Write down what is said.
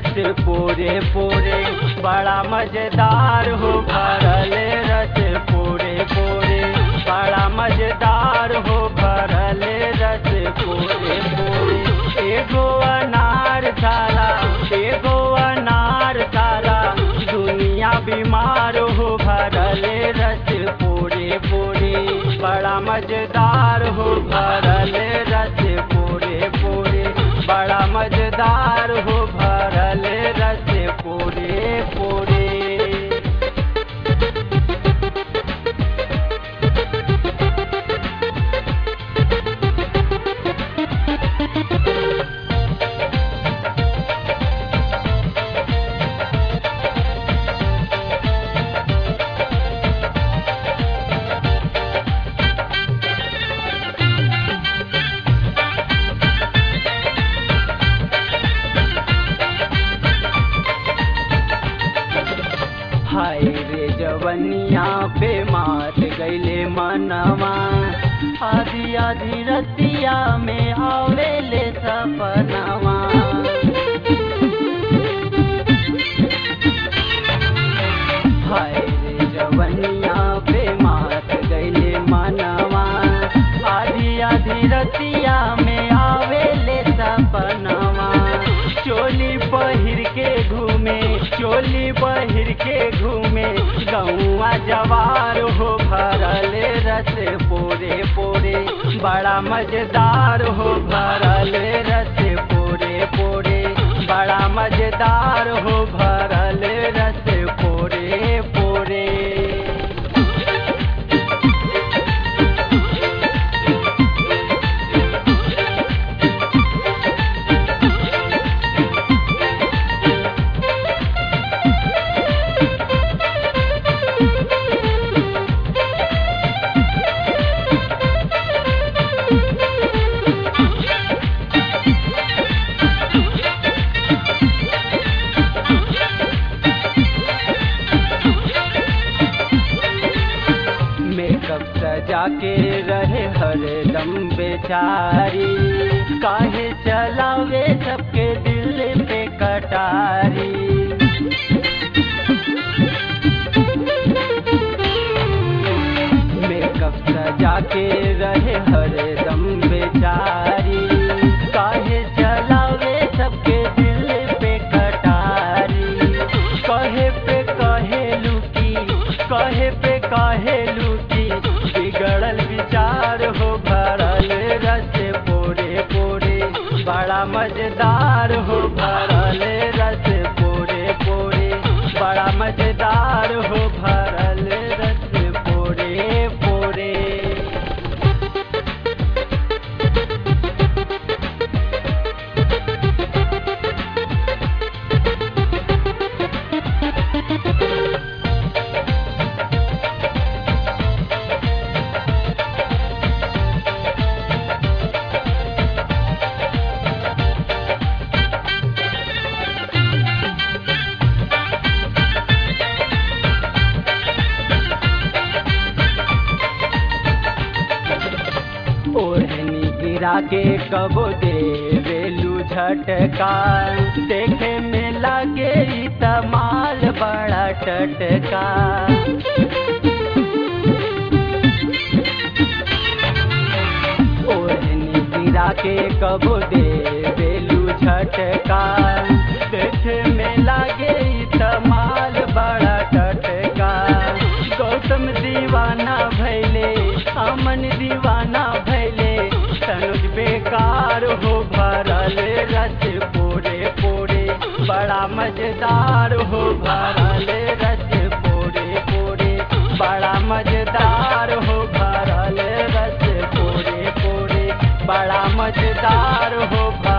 रस पूरे पूरे बड़ा मजेदार हो भरल रस पूरे पूरे बड़ा मजेदार हो भरल रस पूरे पूरे एगो अनार थाला एगो अनार थाला दुनिया बीमार हो भरल रस पूरे पूरे बड़ा मजेदार हो भरल रस पूरे पूरे बड़ा मजेदार हो भरल रस पूरे पूरे हाय रे जवनिया पे मात गईले मनवा आधी आधी रतिया में आवे ले सपनवा हाय रे जवनिया पे मात गईले मनवा आधी आधी रतिया में आवे ले सपनवा चोली पहिर के घूमे चोली पहिर के घूमे गौआ जवार हो भरल रस पोरे पोरे बड़ा मजेदार हो भरल रस पोरे पोरे बड़ा मजेदार हो भरल रस पोरे पोरे मेकअप सजा के रहे हरदम बेचारी काहे चलावे सबके दिल पे कटारी मेकअप सजा के रहे हरदम बेचारी काहे चलावे सबके दिल पे कटारी कहे पे कहे लुकी कहे पे कहे लुकी बिगड़ल विचार हो भरल रस पोरे पोरे बड़ा मजेदार हो भरल रस पोरे पोरे बड़ा मजेदार हो भरल रस पोरे पोरे ओढ़नी गिरा के कबो देवेलू झटका देखे में लगे ई तमाल बड़ा टटका ओढ़नी गिरा के कबो देवेलू झटका देखे में लगे ई तमाल बड़ा टटका गौतम दीवाना भैले अमन दीवाना भैले तनुज बेकार हो भरल रस पोरे पोरे बड़ा मजेदार हो भरल रस पोरे पोरे बड़ा मजेदार हो भरल रस पोरे पोरे बड़ा मजेदार हो भरल